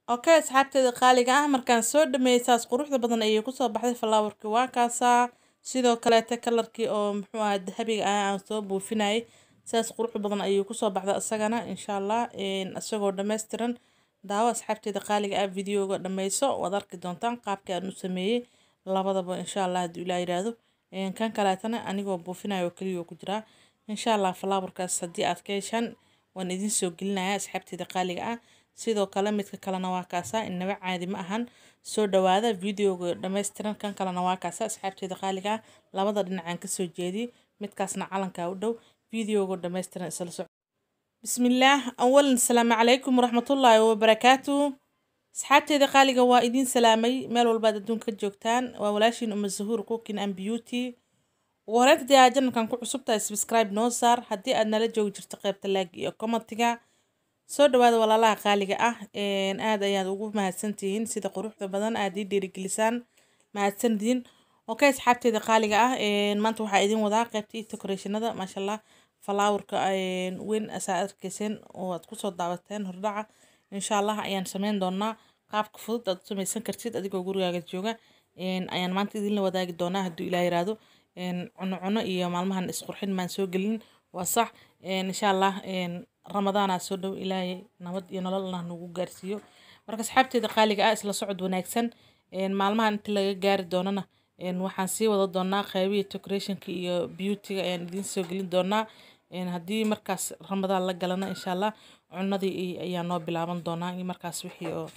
okay asxaabteeda qaaliga ah markaan soo dhameeyey saas quruxda badan ayay kusoo baxday falaawarkii waa kaasaa sidoo kaleete kalarkii oo muxuu ahaa dahabiga ah aan soo buufinayay saas quruxda badan ayuu kusoo baxda isagana insha allah isagoo dhammaystiran daawo asxaabteeda qaaliga ah videoga dhammayso waad arki doontaan qaabkii aan u sameeyey labadaba insha allah hadduu ilaa yidhaahdo kan kaleetana anigoo buufinayo oo keliya oo ku jiraa insha allah falaawarkaas haddii aad ka heshaan waan idiin soo gelinayaa asxaabteeda qaaliga ah sidoo kale midka kalena waa kaasaa inaba caadi ma ahan soo dhawaada videoga dhammaystiran kan kalena waa kaasa asxaabteeda qaaliga ah labada dhinacaan kasoo jeediyey midkaasna calankaa u dhow videoga dhammaystiran isla soco bismillaah awalan asalaamu calaykum waraxmatullaahi wabarakaatu asxaabteeda qaaliga waa idiin salaamay meel walbaad adduunka ka joogtaan waa walaashiin uma zahuur cooking and beauty ugu horeynta dee janalkan ku cusubtahay subscribe noo saar haddii aad nala joogi jirto qaybta laag iyo commentiga soo dhawaada walaalaha qaaliga ah aad ayaad ugu mahadsantihiin sida quruxda badan aad ii dhiirigelisaan mahadsantihiin okay asxaabteeda qaaliga ah maanta waxaa idin wadaa qaybtii decorationada maasha allah falaawarka weyn asaa arkeyseen oo aad kusoo daawateen hordhaca insha allah ayaan sameyn doonaa qaabka fudud aad u sameysan kartid adigoo gurigaaga jooga ayaan maanta idinla wadaagi doonaa hadduu ilaa yiraahdo cuno cuno iyo maalmahan isqurxin maan soo gelin waa sax insha allah ramadaanaa soo dhow ilaahay nabad iyo nololna nagu gaarsiiyo marka asxaabteeda qaaliga ah isla socod wanaagsan maalmahan inta laga gaari doonana waxaan sii wada doonaa qaybihii decorationka iyo beautyga ayaan idiin soo gelin doonaa haddii markaas ramadaan la galana insha allah cunadii ayaa noo bilaaban doonaa iyo markaas wixii oo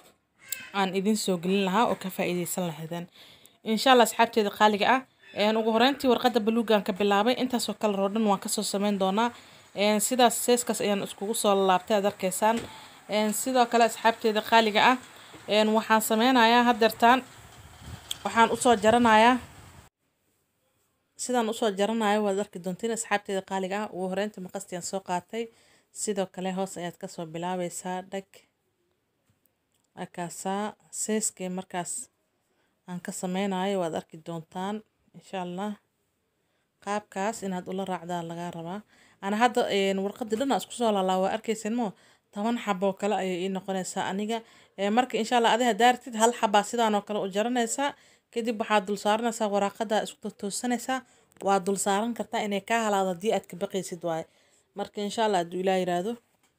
aan idiin soo gelin lahaa oo ka faa'iideysan lahaydeen insha allah asxaabteeda qaaliga ah ugu horeyntii warqadda baluugan ka bilaabay intaasoo kale oo dhan waan kasoo sameyn doonaa sidaas seeskaas ayaan iskugu soo laabtay aad arkaysaan sidoo kale asxaabteeda qaaliga ah waxaan sameynayaa hadeertaan waxaan usoo jaranayaa sidaan usoo jaranayo waad arki doontiin asxaabteeda qaaliga ah ugu horeynta maqastiaan soo qaatay sidoo kale hoos ayaad kasoo bilaabeysaa dhag akaasaa seeskii markaas aan ka sameynayo waad arki doontaan insha allah qaabkaas inaad ula raacdaa lagaa rabaa ana hadda warqadii dhan isku soo lalaa waa arkeysen mo toban xaboo kale ayay ii noqonaysaa aniga marka insha allah adi hadaa artid hal xabaa sidaan oo kale u jaranaysaa kadib waxaad dul saaranaysaa waraaqada isku toosanaysaa waa dul saaran kartaa inay kaa halaado haddii aad ka baqaysid waaye marka insha allah hadduu ilaa yiraahdo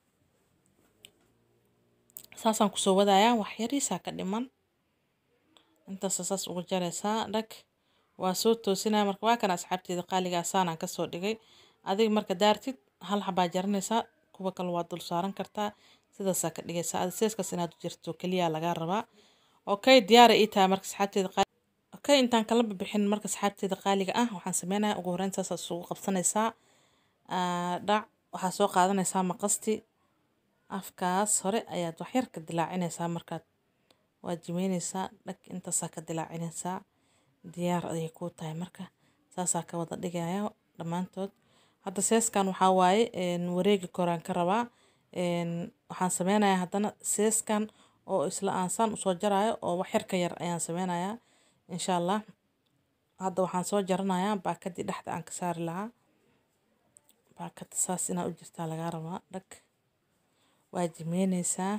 saasaan kusoo wadayaa wax yariisaa ka dhiman intaasa saas uga jaraysaa dhag waa soo toosinaya marka waa kana asxaabteeda qaaligaa saanaan kasoo dhigay adiga marka daartid hal xabaa jaranaysaa kuwa kale waa dul saaran kartaa sidaasaa ka dhigaysaa adi seeskaas inaad u jirto keliya lagaa rabaa okay diyaara ii tahay marka asxaabteeda qaali okay intaan kala bixin marka asxaabteeda qaaliga ah waxaan sameynaya ugu horeyn saasaa isugu qabsanaysaa dhac waxaa soo qaadanaysaa maqasti afkaas hore ayaad waxyar ka dilaacinaysaa markaad waa jimeynaysaa dhag intaasaa ka dilaacinaysaa diyaar ayay kuu tahay marka saasaa ka wada dhigaya dhammaantood hadda seeskan waxaa waaye wareegi koraan ka rabaa waxaan sameynayaa haddana seeskan oo isla aansaan usoo jaraayo oo waxyar ka yar ayaan sameynayaa insha allah hadda waxaan soo jaranayaa baakadii dhexda aan ka saari lahaa baakada saas inaa u jirtaa lagaa rabaa dhag waa jimeyneysaa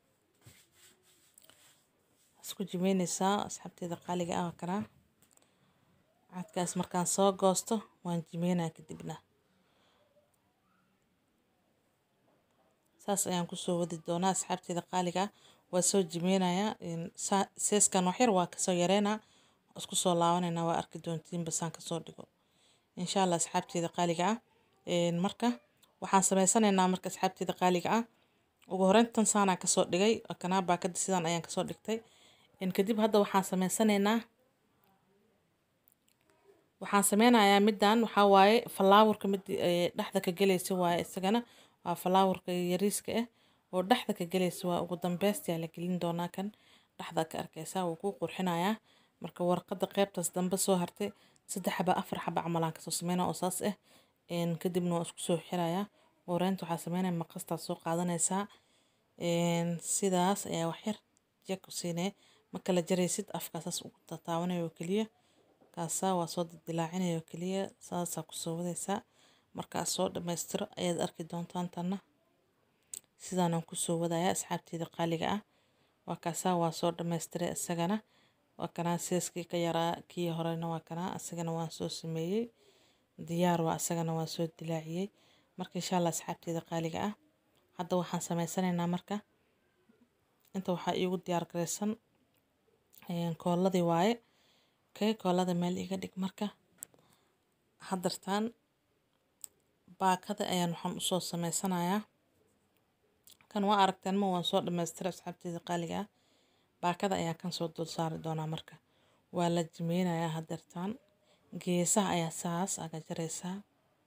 isku jimeyneysaa asxaabteeda qaaliga ah kanaa cadkaas markaan soo goosto waan jimeynaa kadibna saas ayaan kusoo wadi doonaa asxaabteeda qaaliga ah waa soo jimeynayaa seeskan waxyar waa kasoo yareynaa isku soo laabaneynaa waa arki doontiin basaan kasoo dhigo insha allah asxaabteeda qaaliga ah marka waxaan sameysanaynaa marka asxaabteeda qaaliga ah ugu horeyntan saanaan kasoo dhigay kanaa baakada sidaan ayaan kasoo dhigtay kadib hadda waxaan sameysanaynaa waxaan sameynayaa middan waxaa waaye falaawarka mid dhexda ka gelaysa waaye isagana waa falaawarka yariiska ah oo dhexda ka gelaysa waa ugu dambeystaa la gelin doonaa kan dhexda ka arkaysaa wuu kuu qurxinayaa marka warqada qeybtaas dambe soo hartay saddex xaba afar xaba camalaan kasoo sameynaa oo saas ah kadibna waa isku soo xirayaa horeynta waxaa sameynaya maqastaa soo qaadanaysaa sidaas ayaa waxyar jeg u siinaya ma kala jaraysid afkaasaas ugu tataabanaya oo keliya kaasaa waa soo dildilaacinaya oo keliya saasaa kusoo wadaysaa markaas soo dhammaystiro ayaad arki doontaan tanna sidaanaan kusoo wadayaa asxaabteeda qaaliga ah waa kaasaa waa soo dhamaystiray isagana waa kanaa seeskii ka yaraa kii horena waa kanaa isagana waan soo sameeyey diyaar waa isagana waan soo dilaaciyey marka insha allah asxaabteeda qaaliga ah hadda waxaan sameysanaynaa marka inta waxaa iigu diyaar garaysan kooladii waaye okay koolada meel iga dhig marka haddartaan baakada ayaan waxaan usoo sameysanayaa kan waa aragteen ma waan soo dhamaystiray asxaabteeda qaaliga ah baakada ayaan kan soo dul saari doonaa marka waa la jimeynayaa haddeertaan geesaha ayaa saas aga jaraysaa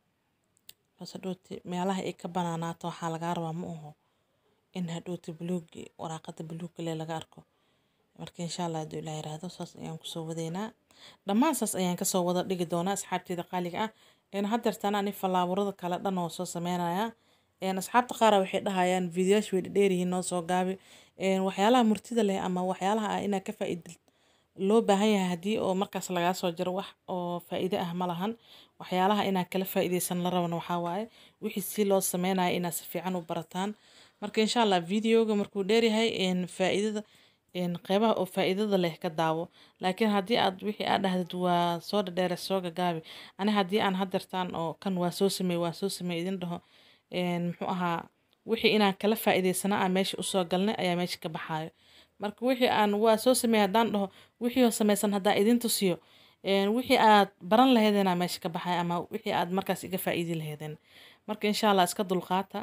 bas hadhooti meelaha ay ka banaanaato waxaa lagaa rabaa ma aho in hadhooti buluugi waraaqada buluugga le laga arko marka insha allah hadduu ilaa yiraahdo saas ayaan kusoo wadaynaa dhammaan saas ayaan kasoo wada dhigi doonaa asxaabteeda qaaliga ah haddeertaan ani falaawarada kale dhan oo soo sameynayaa asxaabta qaara waxay dhahayaan videoyaasha way dheeryihiin noo soo gaabi waxyaalaha murtida leh ama waxyaalaha ah inaad ka faa'iidid loo baahan yahay haddii oo markaas lagaa soo jiro wax oo faa'iido ah ma lahan waxyaalaha inaad kala faa'iideysan la rabana waxaa waaye wixii si loo sameynaya inaad si fiican u barataan marka insha allah videoga markuu dheeryahay faa'iidada qeybaha oo faa'iidada leh ka daawo laakiin haddii aad wixii aad dhahdid waa soo dhadheere soo gagaabi ani haddii aan haddeertaan oo kan waa soo sameey waa soo sameey idin dhaho muxuu ahaa wixii inaan kala faa'iideysana aan meesha usoo galnay ayaa meesha ka baxaayo marka wixii aan waa soo sameey haddaan dhaho wixii oo sameysan haddaan idin tusiyo wixii aad baran laheedeenaa meesha ka baxay ama wixii aad markaas iga faa'iidi laheedeen marka insha allah iska dulqaata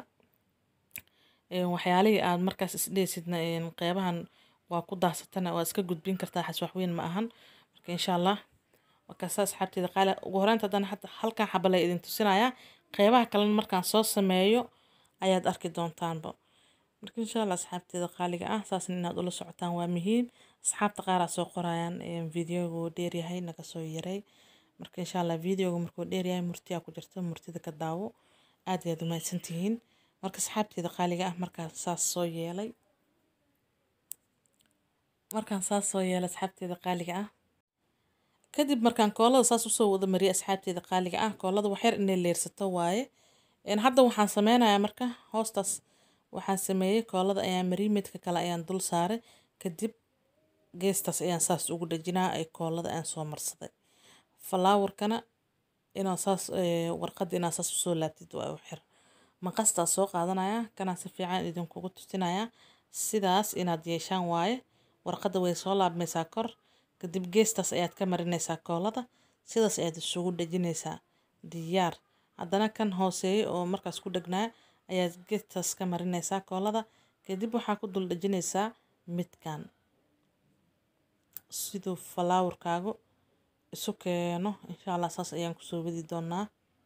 waxyaalihii aad markaas isdheysidna qeybahan waa ku daasatana waa iska gudbin kartaa xas waxweyn ma ahan marka insha allah markaasa asxaabteeda qaali ugu horeynta haddana hata halkan xabalay idin tusinayaa qeybaha kalena markaan soo sameeyo ayaad arki doontaanba marka insha allah asxaabteeda qaaliga ah saasna inaad ula socotaan waa muhiim asxaabta qaaraa soo qorayaan videoga wuu dheeryahay naga soo yaray marka insha allah videoga markuu dheeryahay murtiyaa ku jirta murtida ka daawo aad ayaad umahadsan tihiin marka asxaabteeda qaaliga ah markaan saas soo yeelay markaan saas soo yeelay asxaabteeda qaaliga ah kadib markaan koolada saas usoo wada mariyay asxaabteeda qaaliga ah koolada waxyar inay leersato waaye hadda waxaan sameynayaa marka hoostaas waxaan sameeyey koolada ayaan mariyay midka kale ayaan dul saaray kadib geestaas ayaan saas ugu dhajinaa ay koolada aan soo marsaday falaawarkana inaa saas warqadda inaa saas usoo laabtid waa u xir maqastaa soo qaadanaya kanaa si fiican idinkugu tusinaya sidaas inaad yeeshaan waaye warqadda way soo laabmaysaa kor kadib geestaas ayaad ka marinaysaa koolada sidaas ayaad isugu dhejinaysaa diyaar haddana kan hooseeya oo markaas ku dhegnaa ayaad geestaas ka marinaysaa koolada kadib waxaa ku dul dhejinaysaa midkan siduu falaawarkaagu isu keeno insha allah saas ayaan kusoo wadi doonaa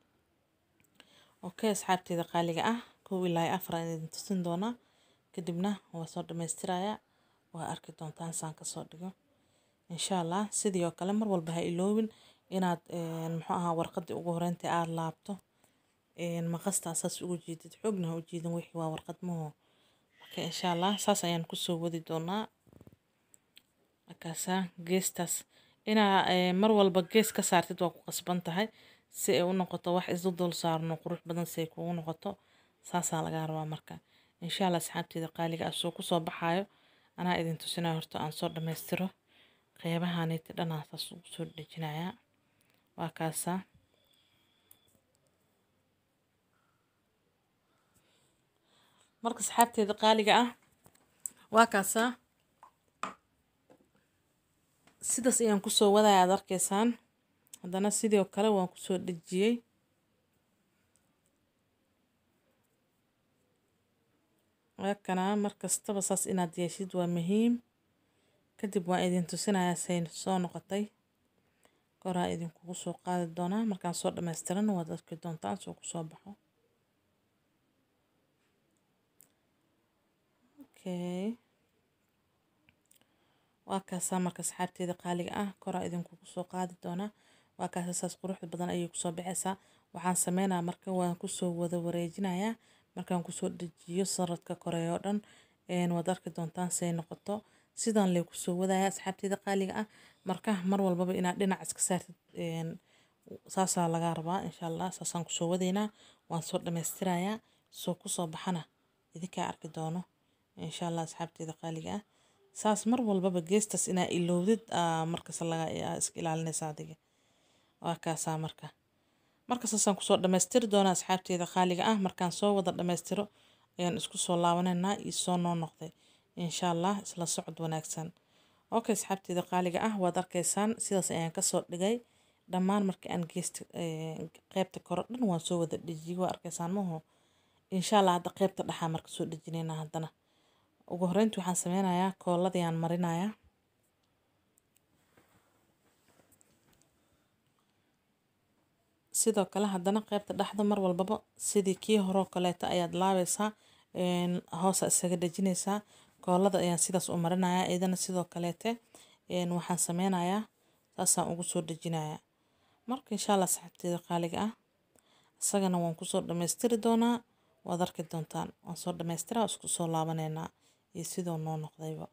okay asxaabteeda qaaliga ah kow ilaa afar aan idin tusin doonaa kadibna waa soo dhammaystirayaa waa arki doontaan saan kasoo dhigo insha allah sidii oo kale mar walba ha iloobin inaad muxuu ahaa warqadii ugu horeyntii aada laabto maqastaa saas ugu jiidid xoogna ha u jiidin wixii waa warqad maho marka insha allah saas ayaan kusoo wadi doonaa markaasaa geestaas inaa mar walba gees ka saartid waa ku qasban tahay si ay u noqoto wax isu dul saarno qurux badan si ay kugu noqoto saasaa lagaa rabaa marka insha allah asxaabteeda qaaliga ah soo kusoo baxaayo anaa idin tusinaya horta aan soo dhammaystiro qeybahaniti dhanaa saas ugu soo dhejinayaa waa kaasaa marka asxaabteeda qaaliga ah waa kaasaa sidaas ayaan kusoo wadaya aad arkaysaan haddana sidoo kale waan kusoo dhejiyey waakana mar kastaba saas inaad yeeshid waa muhiim kadib waan idin tusinayaa say soo noqotay koraa idinkugu soo qaadi doonaa markaan soo dhammaystirana waad arki doontaan soo kusoo baxo okay waa kaasaa marka asxaabteeda qaaliga ah koraa idinkugu soo qaadi doonaa waa kaasa saas quruxda badan ayay kusoo baxaysaa waxaan sameynaa marka waan kusoo wada wareejinayaa markaan kusoo dejiyo saradka koreey oo dhan waad arki doontaan say noqoto sidaan lee kusoo wadaya asxaabteeda qaaliga ah marka mar walbaba inaad dhinac iska saartid saasaa lagaa rabaa insha allah saasaan kusoo wadaynaa waan soo dhammaystirayaa soo kusoo baxana idinkaa arki doono insha allah asxaabteeda qaaliga ah saas mar walbaba geestas inaa ilowdid aa markas laga aa iska ilaalinaysa adiga waa kaasaa marka marka saasaan kusoo dhammaystiri doonaa asxaabteeda qaaliga ah markaan soo wada dhammaystiro ayaan isku soo laabanaynaa iyo soo noo noqday insha allah isla socod wanaagsan okay asxaabteeda qaaliga ah waad arkaysaan sidaas ayaan kasoo dhigay dhammaan markii aan geesta qeybta kore dhan waan soo wada dhejiyey waa arkaysaan maho insha allah hadda qeybta dhexaa marka soo dhejinaynaa haddana ugu horreyntii waxaan sameynayaa kooladayaan marinayaa sidoo kale haddana qeybta dhexda mar walbaba sidii kii horoo kaleeta ayaad laabaysaa hoosa isaga dhejinaysaa koolada ayaan sidaas u marinayaa iyadana sidoo kaleete waxaan sameynayaa saasaan ugu soo dhejinayaa marka insha allah saxaabteeda qaaliga ah isagana waan kusoo dhammaystiri doonaa waad arki doontaan waan soo dhammaystiraa isku soo laabaneynaa iyo sidoo noo noqdayba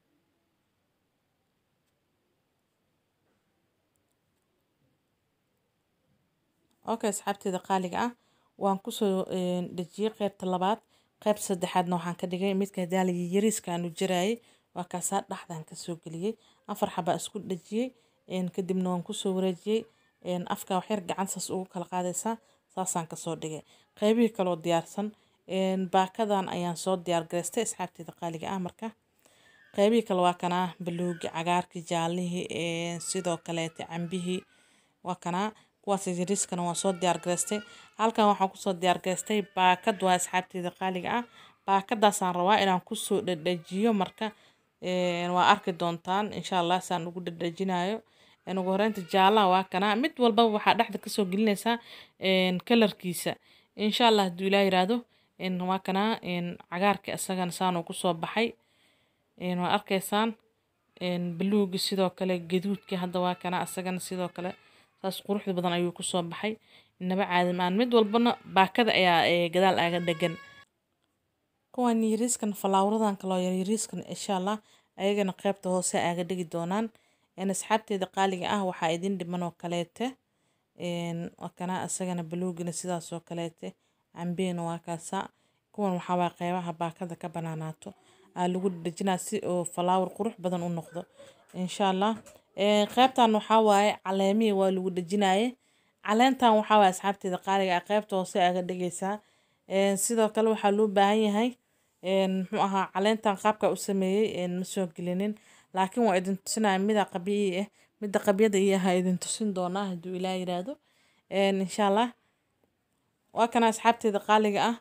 okay asxaabteeda qaaliga ah waan kusoo dhejiyey qeybta labaad qeybta saddexaadna waxaan ka dhigay midka daaliga yariiska aanu jiraayay waa kaasaa dhexdaan kasoo geliyey afar xabaa isku dhejiyey kadibna waan kusoo wareejiyey afka waxyar gacantaas ugu kala qaadaysaa saasaan kasoo dhigay qeybihii kaloo diyaarsan baakadan ayaan soo diyaargaraystay asxaabteeda qaaliga ah marka qeybihii kale waa kanaa baluugi cagaarkii jaalihii sidoo kaleete cambihii waa kanaa kuwaas yariiskana waan soo diyaargaraystay halkan waxaan kusoo diyaargaraystay baakad waa asxaabteeda qaaliga ah baakadaasaan rabaa inaan kusoo dhadhajiyo marka waa arki doontaan insha allah saan ugu dhadhajinayo ugu horeynta jaalaha waa kanaa mid walbaba waxaa dhexda kasoo gelinaysaa kalarkiisa insha allah hadduu ilaa yiraahdo waa kanaa cagaarka isagana saanuu kusoo baxay waa arkaysaan baluugi sidoo kale gaduudki hadda waa kanaa isagana sidoo kale saas quruxda badan ayuu kusoo baxay inaba caadimaan mid walbana baakada ayaa gadaal aaga dhegan kuwan yariiskan falaawradan kaloo yariiskan insha allah ayagana qeybta hoose aaga dhigi doonaan asxaabteeda qaaliga ah waxaa idin dhiman oo kaleete kana isagana baluugina sidaas oo kaleete cambeena waa kaasa kuwan waxaa waa qeybaha baakada ka banaanaato aa lagu dhejinaa si oo falaawar qurux badan u noqdo insha allah qeybtan waxaa waaye caleemihii waa lagu dhejinaye caleentan waxaa waaye asxaabteeda qaaliga ah qeybta hoose aaga dhigaysaa sidoo kale waxaa loo baahan yahay muxuu ahaa caleentan qaabka u sameeyey ma soo gelinin laakiin waa idin tusinaya mida qabiyi ah midda qabyada iyo ahaa idin tusin doonaa hadduu ilaa yiraahdo insha allah waa kana asxaabteeda qaaliga ah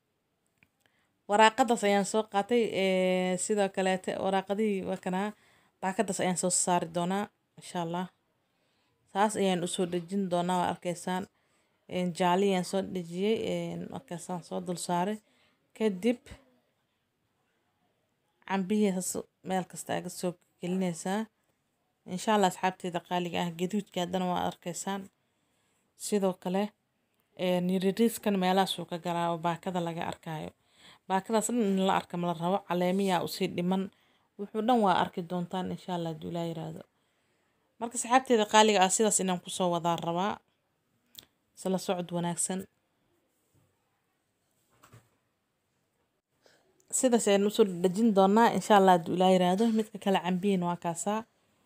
waraaqadaas ayaan soo qaatay sidoo kaleete waraaqadihii waa kanaa baakadaas ayaan soo saari doonaa insha allah saas ayaan usoo dhejin doonaa waa arkaysaan jaali ayaan soo dhejiyey markaasaan soo dul saaray kadib cambihiisaas meel kasta aga soo gelinaysaa insha allah asxaabteeda qaaliga ah gaduudka haddana waa arkaysaan sidoo kale yiririiskan meelahaasuu ka galaa oo baakada laga arkaayo baakadaas dhan in la arka mala rabo caleemiyaa usii dhiman wuxuu dhan waa arki doontaan insha allah hadduu ilaa yiraahdo marka saxaabteeda qaaliga ah sidaas inaan kusoo wadaa rabaa isla socod wanaagsan sidaas ayaan usoo dhejin doonaa insha allah hadduu ilaa yiraahdo midka kale cambihiin waa kaasaa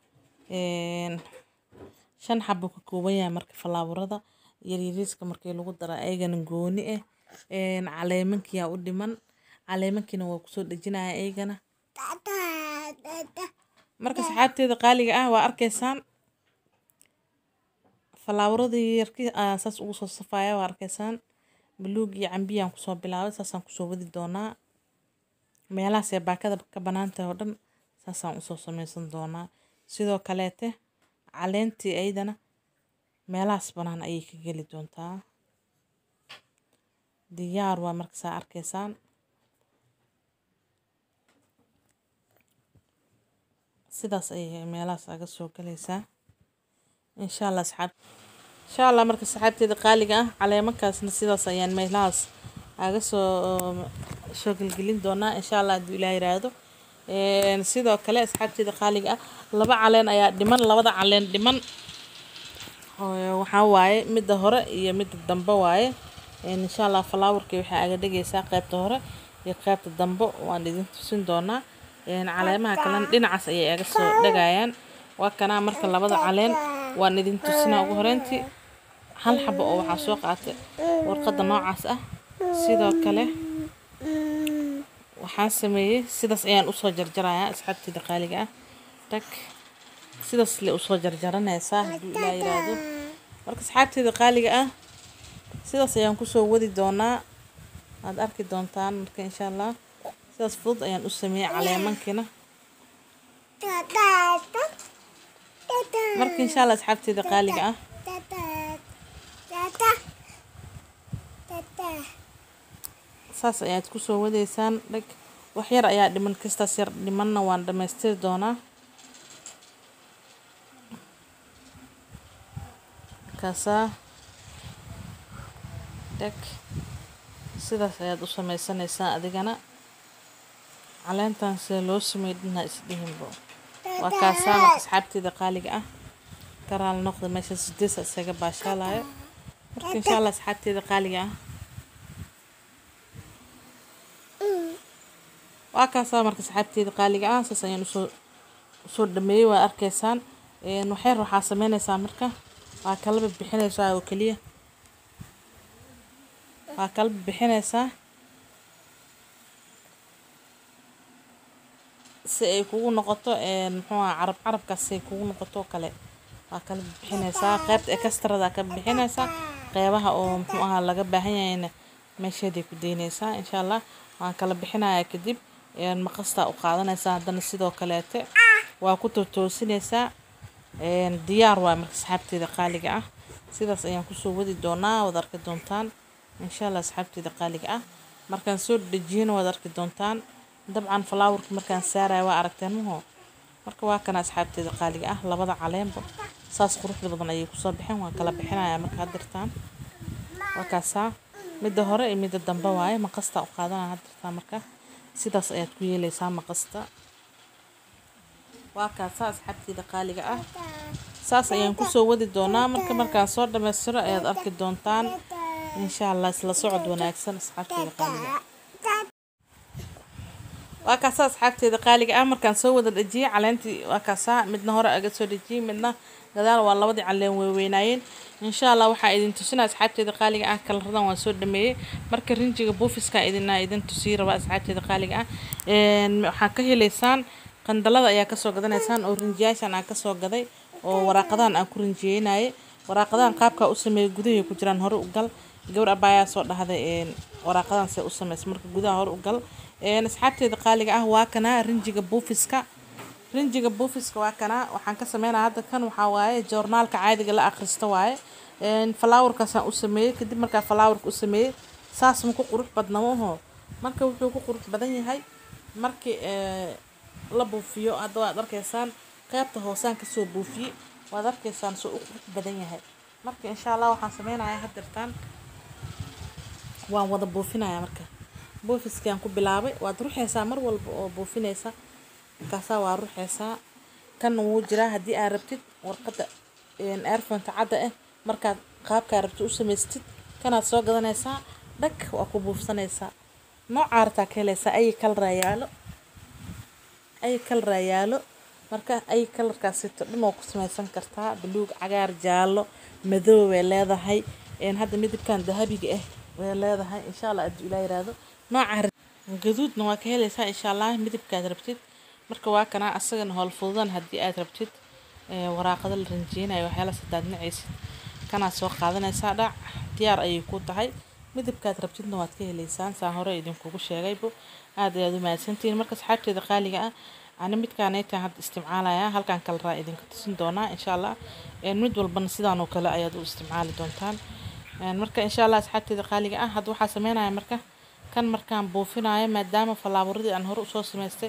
shan xabo ka kooban yahay marka falaaburada yaryariiska markii lagu dara ayagana gooni ah caleemankiyaa u dhiman caleemankiina waa kusoo dhejinaya ayagana marka saxaabteeda qaaliga ah waa arkaysaan falaawaradii yarki saas ugu soo safaya waa arkaysaan baluug iyo cambiyaan kusoo bilaabay saasaan kusoo wadi doonaa meelahaasee baakada ka banaantahay oo dhan saasaan usoo sameysan doonaa sidoo kaleete caleentii ayadana meelahaas banaan ayay ka geli doontaa diyaar waa markasaa arkaysaan sidaas ayay meelahaas aga soo galaysaa insha allah asxaab insha allah marka saxaabteeda qaaliga ah caleemankaasna sidaas ayaan meelahaas aga soo soo gelgelin doonaa insha allah hadduu ilaa yiraahdo sidoo kale asxaabteeda qaaliga ah laba caleen ayaa dhiman labada caleen dhiman waxaa waaye midda hore iyo midda dambe waaye insha allah falaawarkii waxaa aga dhigaysaa qeybta hore iyo qeybta dambe waan idin tusin doonaa caleemaha kalena dhinacaas ayay iga soo dhagayaan waa kanaa marka labada caleen waan idin tusinaa ugu horeyntii hal xabo oo waxaa soo qaatay warqadda noocaas ah sidoo kale waxaan sameeyey sidaas ayaan usoo jarjarayaa asxaabteyda qaaliga ah tag sidaas le usoo jarjaranaysaa hadduu ilaa yiraahdo marka asxaabteyda qaaliga ah sidaas ayaan kusoo wadi doonaa aad arki doontaan marka insha allah sidaas fudud ayaan u sameeyey caleemankiina marka insha allah asxaabteyda qaaliga ah saas ayaad kusoo wadeysaan dhag wax yar ayaa dhiman kastaas yar dhimanna waan dhamaystiri doonaa kaasaa dhag sidaas ayaad u sameysanaysaa adigana caleentan sida loo sameeyo dhinha isdhihinbo waa kaasaa marka asxaabteyda qaaliga ah karaal noqda meesha sideesa isaga baashaalayo marka insha allah asxaabteyda qaaliga ah waa kaasaa marka asxaabteyda qaaliga ah saas ayaan usoo usoo dhameeyey waa arkaysaan waxyar waxaa sameynaysaa marka waa kalaba bixinaysaa oo keliya waa kalaba bixinaysaa si ay kugu noqoto muxuu aha carab carabkaas si ay kugu noqoto kale waa kala bixinaysaa qeybta ekstrada ka bixinaysaa qeybaha oo muxuu ahaa laga baahan yahayna meesheeday ku daynaysaa insha allah waan kala bixinayaa kadib maqastaa u qaadanaysaa haddana sidoo kaleete waa ku tootoosinaysaa diyaar waa marka asxaabteeda qaaliga ah sidaas ayaan kusoo wadi doonaa waad arki doontaan insha allah asxaabteeda qaaliga ah markaan soo dhejiyana waad arki doontaan dabcan falaawarka markaan saaraya waa aragteen maho marka waa kana asxaabteeda qaaliga ah labada caleenba saas quruxda badan ayay kusoo baxeen waan kala bixinayaa marka hadirtaan waa kaasaa midda hore iyo midda dambe waaye maqasta u qaadanaya hadirtaan marka sidaas ayaad ku yeelaysaa maqasta waa kaasaa asxaabteeda qaaliga ah saas ayaan kusoo wadi doonaa marka markaan soo dhammaystiro ayaad arki doontaan insha allah isla socod wanaagsan asxaabteeda qaaliga waa kaasaa asxaabteeda qaaliga ah markaan soo wada dhejiyey caleentii waa kaasaa midna hore aga soo dhejiyey midna gadaal waa labadii caleen weyweynaayeen insha allah waxaa idin tusinaa asxaabteeda qaaliga ah kalaradan waan soo dhameeyey marka rinjiga buufiska idina idin tusii rabaa asxaabteeda qaaliga ah waxaa ka heleysaan qandalada ayaa kasoo gadanaysaan oo rinjiyaashan aan kasoo gaday oo waraaqadahan aan ku rinjiyeynayay waraaqadahan qaabkaa u sameeyay gudahay ku jiraan hore u gal gabar abaayaa soo dhahday waraaqadan see u sameysa marka gudaha hore u gal asxaabteeda qaaliga ah waa kanaa rinjiga buufiska rinjiga buufiska waa kanaa waxaan ka sameynaya hadda kan waxaa waaye joornaalka caadiga la akhristo waaye falaawarkaasaan u sameeyey kadib markaa falaawarka u sameeyey saas ma ku qurux badna maho marka wuxuu ku qurux badan yahay markii la buufiyo hadda waad arkaysaan qeybta hoosaan kasoo buufiyey waad arkaysaan soo u qurux badan yahay marka insha allah waxaan sameynayaa hadirtaan waan wada buufinaya marka buufiskaan ku bilaabay waad ruxaysaa mar walba oo buufinaysa markaasaa waa ruxaysaa kan wuu jiraa haddii aad rabtid warqadda airfonta cadda ah markaad qaabkaa rabtid u samaystid kanaad soo gadanaysaa dhag waa ku buufsanaysaa noocaa rabtaa ka helaysaa ay kalaraa yaalo ay kalaraa yaalo marka ay kalarkaasito dhan waa ku samaysan kartaa buluug cagaar jaallo madow way leedahay hadda midabkan dahabiga ah way leedahay insha allah hadduu ilaa yiraahdo nooca gaduudna waa ka helaysaa insha allah midabkaad rabtid marka waa kana asagana howl fududan haddii aad rabtid waraaqada la rinjeynayo waxyaala sadaad nacaysid kanaad soo qaadanaysaa dhac diyaar ayay ku tahay midabkaad rabtidna waad ka heleysaan saa hore idinkugu sheegaybo aad ayaad u mahadsantihiin marka asxaabteeda qaaliga ah ani midkaanaytaan hadda isticmaalaya halkan kale raa idinka tusin doonaa insha allah mid walbana sidaan oo kale ayaad u isticmaali doontaan marka insha allah asxaabteeda qaaliga ah hadda waxaa sameynaya marka kan markaan buufinayo maadaama falaaburadii aan hore usoo samaystay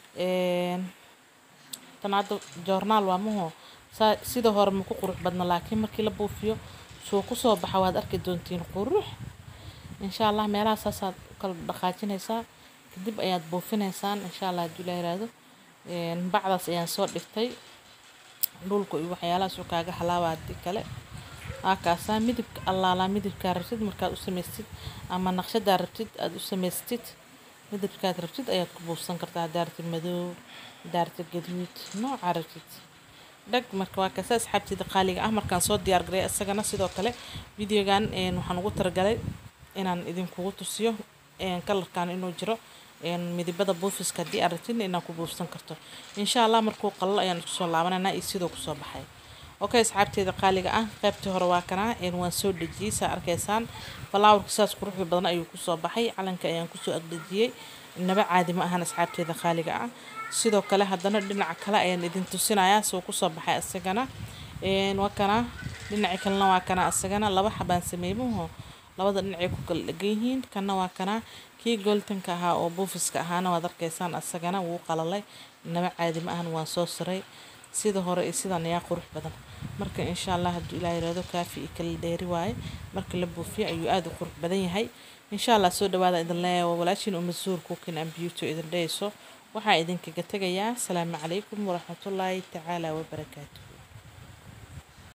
tan hadda joornaal waa maho saa sida hore ma ku qurux badna laakiin markii la buufiyo suu kusoo baxa waad arki doontiin qurux insha allah meelaha saasaad u kala dhaqaajinaysaa kadib ayaad buufinaysaan insha allah hadduu ilaa yiraahdo bacdaas ayaan soo dhigtay dhulka iyo waxyaalahaas uu kaaga halaaba haddii kale waakaasaa midabka allaalaa midabkaa rabtid markaad u samaystid ama naqshadaa rabtid aada u samaystid midabkaad rabtid ayaad ku buufsan kartaa daarta madow daarta gaduud nooca rabtid dhag marka waa kasa asxaabteyda qaaliga ah markaan soo diyaar garay isagana sidoo kale videogan waxaan ugu talagalay inaan idinkugu tusiyo kalarkan inuu jiro midabada buufiska haddii aad rabtid inaan ku buufsan karto insha allah markuu qalalo ayaan isku soo laabananaa iyo sidoo kusoo baxay okay asxaabteeda qaaliga ah qaybtii hore waa kanaa waan soo dhejiyey saa arkaysaan falaawarka saas quruxda badan ayuu kusoo baxay calanka ayaan kusoo agdejiyey naba caadi ma ahan asxaabteeda qaaliga ah sidoo kale haddana dhinaca kale ayaan idin tusinayaa soo kusoo baxay isagana waa kana dhinaci kalena waa kana isagana laba xabaan sameeymuhu labada dhinacay ku kala dhegan yihiin kana waa kana kii gooltanka ahaa oo buufiska ahaana waad arkaysaan isagana wuu qalalay naba caadi ma ahan waan soo saray sida hore iyo sidan ayaa qurux badan marka insha allah hadduu ilaa yiraahdo kaafi iyo kala dheeri waaye marka la buufiyo ayuu aada u qurux badan yahay insha allah soo dhawaada idin leeyahay waa walaashiin umasuur cooking and beauty idin dhehayso waxaa idinkaga tegayaa asalaamu calaykum waraxmatullaahi tacaala wabarakaatu